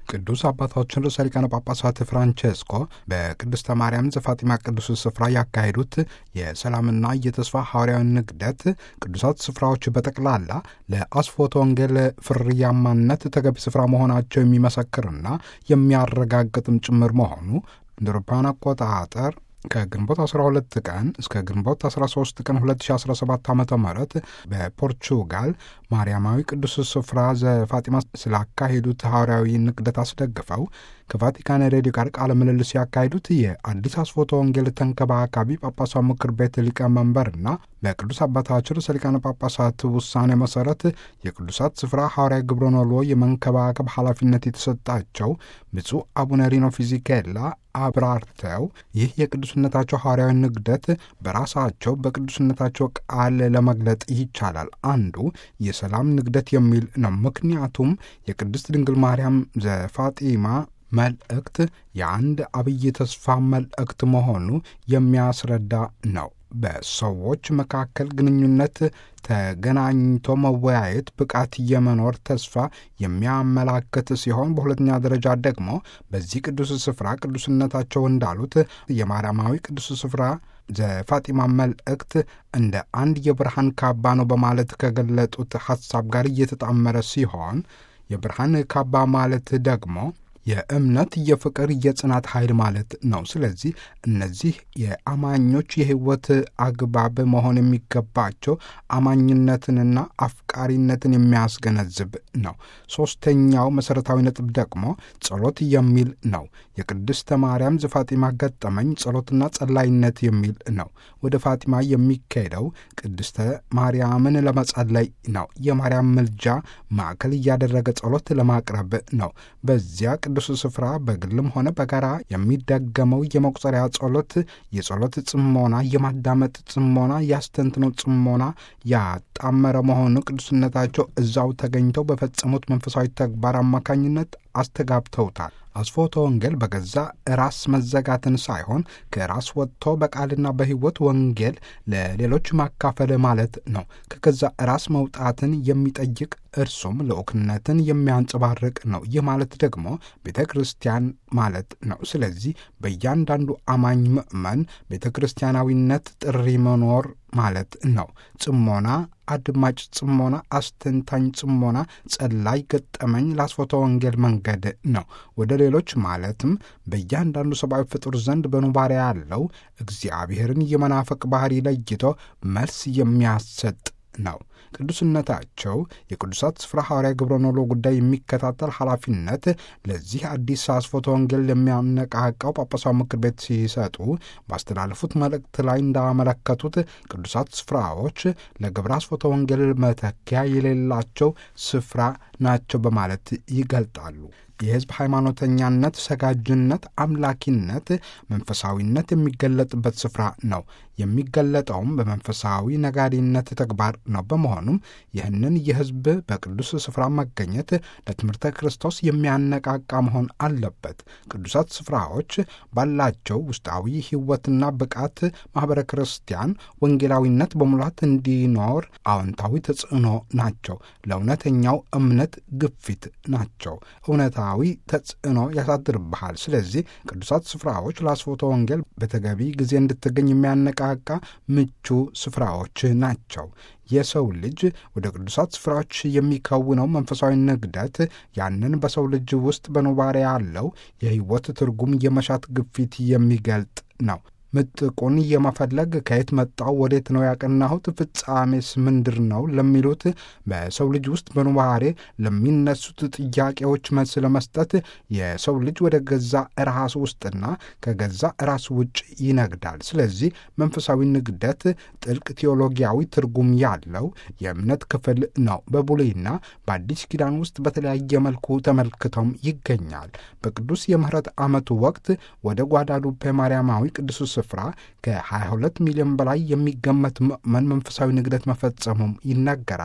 ቅዱስ አባታችን ርዕሰ ሊቃነ ጳጳሳት ፍራንቼስኮ በቅድስተ ማርያም ዘፋጢማ ቅዱስ ስፍራ ያካሄዱት የሰላምና የተስፋ ሐዋርያዊ ንግደት ቅዱሳት ስፍራዎች በጠቅላላ ለአስፎተ ወንጌል ፍርያማነት ተገቢ ስፍራ መሆናቸው የሚመሰክርና የሚያረጋግጥም ጭምር መሆኑ እንደ አውሮፓውያን አቆጣጠር ከግንቦት 12 ቀን እስከ ግንቦት 13 ቀን 2017 ዓ ም በፖርቹጋል ማርያማዊ ቅዱስ ስፍራ ዘፋጢማ ስላካሄዱት ሐዋርያዊ ንቅደት አስደግፈው ከቫቲካን ሬዲዮ ጋር ቃለ ምልልስ ያካሄዱት የአዲስ አስፎተ ወንጌል ተንከባካቢ ጳጳሳት ምክር ቤት ሊቀመንበርና በቅዱስ አባታችን ርዕሰ ሊቃነ ጳጳሳት ውሳኔ መሰረት የቅዱሳት ስፍራ ሐዋርያዊ ግብረ ኖሎ የመንከባከብ ኃላፊነት የተሰጣቸው ብፁዕ አቡነ ሪኖ ፊዚኬላ አብራርተው ይህ የቅዱስነታቸው ሐዋርያዊ ንግደት በራሳቸው በቅዱስነታቸው ቃል ለመግለጥ ይቻላል። አንዱ የሰላም ንግደት የሚል ነው። ምክንያቱም የቅድስት ድንግል ማርያም ዘፋጢማ መልእክት የአንድ አብይ ተስፋ መልእክት መሆኑ የሚያስረዳ ነው። በሰዎች መካከል ግንኙነት ተገናኝቶ መወያየት ብቃት የመኖር ተስፋ የሚያመላክት ሲሆን በሁለተኛ ደረጃ ደግሞ በዚህ ቅዱስ ስፍራ ቅዱስነታቸው እንዳሉት የማርያማዊ ቅዱስ ስፍራ ዘፋጢማ መልእክት እንደ አንድ የብርሃን ካባ ነው በማለት ከገለጡት ሐሳብ ጋር እየተጣመረ ሲሆን የብርሃን ካባ ማለት ደግሞ የእምነት፣ የፍቅር፣ የጽናት ኃይል ማለት ነው። ስለዚህ እነዚህ የአማኞች የሕይወት አግባብ መሆን የሚገባቸው አማኝነትንና አፍቃሪነትን የሚያስገነዝብ ነው። ሦስተኛው መሠረታዊ ነጥብ ደግሞ ጸሎት የሚል ነው። የቅድስተ ማርያም ዘፋጢማ ገጠመኝ ጸሎትና ጸላይነት የሚል ነው። ወደ ፋጢማ የሚካሄደው ቅድስተ ማርያምን ለመጸለይ ነው። የማርያም ምልጃ ማዕከል እያደረገ ጸሎት ለማቅረብ ነው። በዚያ ቅዱስ ስፍራ በግልም ሆነ በጋራ የሚደገመው የመቁጠሪያ ጸሎት የጸሎት ጽሞና፣ የማዳመጥ ጽሞና፣ ያስተንትነው ጽሞና ያጣመረ መሆኑ ቅዱስነታቸው እዛው ተገኝተው በፈጸሙት መንፈሳዊ ተግባር አማካኝነት አስተጋብተውታል። አስፎተ ወንጌል በገዛ ራስ መዘጋትን ሳይሆን ከራስ ወጥቶ በቃልና በሕይወት ወንጌል ለሌሎች ማካፈል ማለት ነው። ከገዛ ራስ መውጣትን የሚጠይቅ እርሱም ልዑክነትን የሚያንጸባርቅ ነው። ይህ ማለት ደግሞ ቤተ ክርስቲያን ማለት ነው። ስለዚህ በእያንዳንዱ አማኝ ምእመን ቤተ ክርስቲያናዊነት ጥሪ መኖር ማለት ነው። ጽሞና፣ አድማጭ ጽሞና፣ አስተንታኝ ጽሞና፣ ጸላይ ገጠመኝ ለአስፎተ ወንጌል መንገድ ነው። ወደ ሌሎች ማለትም በእያንዳንዱ ሰብአዊ ፍጡር ዘንድ በኑባሪ ያለው እግዚአብሔርን የመናፈቅ ባህሪ ለይቶ መልስ የሚያሰጥ ነው። ቅዱስነታቸው የቅዱሳት ስፍራ ሐዋርያ ግብረ ኖሎ ጉዳይ የሚከታተል ኃላፊነት ለዚህ አዲስ አስፎተ ወንጌል የሚያነቃቃው ጳጳሳዊ ምክር ቤት ሲሰጡ ባስተላለፉት መልእክት ላይ እንዳመለከቱት ቅዱሳት ስፍራዎች ለግብረ አስፎተ ወንጌል መተኪያ የሌላቸው ስፍራ ናቸው በማለት ይገልጣሉ። የሕዝብ ሃይማኖተኛነት፣ ሰጋጅነት፣ አምላኪነት፣ መንፈሳዊነት የሚገለጥበት ስፍራ ነው። የሚገለጠውም በመንፈሳዊ ነጋዴነት ተግባር ነው። በመሆኑም ይህንን የሕዝብ በቅዱስ ስፍራ መገኘት ለትምህርተ ክርስቶስ የሚያነቃቃ መሆን አለበት። ቅዱሳት ስፍራዎች ባላቸው ውስጣዊ ሕይወትና ብቃት ማኅበረ ክርስቲያን ወንጌላዊነት በሙላት እንዲኖር አዎንታዊ ተጽዕኖ ናቸው። ለእውነተኛው እምነት ግፊት ናቸው። እውነታዊ ተጽዕኖ ያሳድርብሃል። ስለዚህ ቅዱሳት ስፍራዎች ለአስፎተ ወንጌል በተገቢ ጊዜ እንድትገኝ የሚያነቃ ቃ ምቹ ስፍራዎች ናቸው። የሰው ልጅ ወደ ቅዱሳት ስፍራዎች የሚከውነው መንፈሳዊ ንግደት ያንን በሰው ልጅ ውስጥ በኑባሬ ያለው የሕይወት ትርጉም የመሻት ግፊት የሚገልጥ ነው። ምጥቁን የመፈለግ ከየት መጣው፣ ወዴት ነው ያቀናሁት፣ ፍጻሜስ ምንድር ነው ለሚሉት በሰው ልጅ ውስጥ በኑባሬ ለሚነሱት ጥያቄዎች መልስ ለመስጠት የሰው ልጅ ወደ ገዛ ራሱ ውስጥና ከገዛ ራሱ ውጭ ይነግዳል። ስለዚህ መንፈሳዊ ንግደት ጥልቅ ቴዎሎጊያዊ ትርጉም ያለው የእምነት ክፍል ነው። በብሉይና በአዲስ ኪዳን ውስጥ በተለያየ መልኩ ተመልክተውም ይገኛል። በቅዱስ የምህረት ዓመቱ ወቅት ወደ ጓዳሉፔ ማርያማዊ ቅዱስ ስፍራ ከ22 ሚሊዮን በላይ የሚገመት ምዕመን መንፈሳዊ ንግደት መፈጸሙም ይነገራል።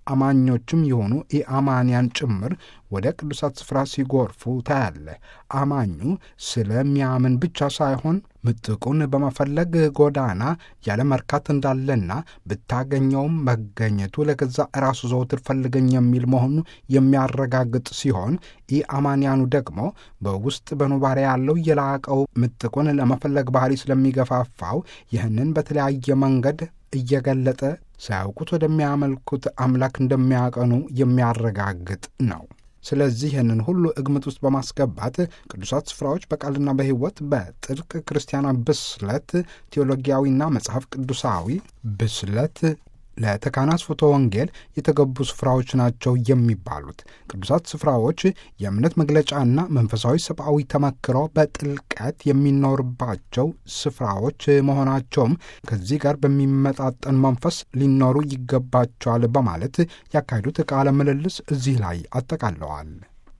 አማኞችም የሆኑ ኢአማንያን ጭምር ወደ ቅዱሳት ስፍራ ሲጎርፉ ታያለ። አማኙ ስለሚያምን ብቻ ሳይሆን ምጥቁን በመፈለግ ጎዳና ያለ መርካት እንዳለና ብታገኘውም መገኘቱ ለገዛ ራሱ ዘውትር ፈልገኝ የሚል መሆኑ የሚያረጋግጥ ሲሆን ኢአማንያኑ ደግሞ በውስጥ በኑባሬ ያለው የላቀው ምጥቁን ለመፈለግ ባህሪ ስለሚገፋፋው ይህንን በተለያየ መንገድ እየገለጠ ሳያውቁት ወደሚያመልኩት አምላክ እንደሚያቀኑ የሚያረጋግጥ ነው። ስለዚህ ይህንን ሁሉ ግምት ውስጥ በማስገባት ቅዱሳት ስፍራዎች በቃልና በሕይወት በጥልቅ ክርስቲያናዊ ብስለት ቴዎሎጊያዊና መጽሐፍ ቅዱሳዊ ብስለት ለተካህናት ፍቶ ወንጌል የተገቡ ስፍራዎች ናቸው የሚባሉት ቅዱሳት ስፍራዎች የእምነት መግለጫና መንፈሳዊ ሰብአዊ ተመክሮ በጥልቀት የሚኖርባቸው ስፍራዎች መሆናቸውም ከዚህ ጋር በሚመጣጠን መንፈስ ሊኖሩ ይገባቸዋል በማለት ያካሄዱት ቃለ ምልልስ እዚህ ላይ አጠቃለዋል።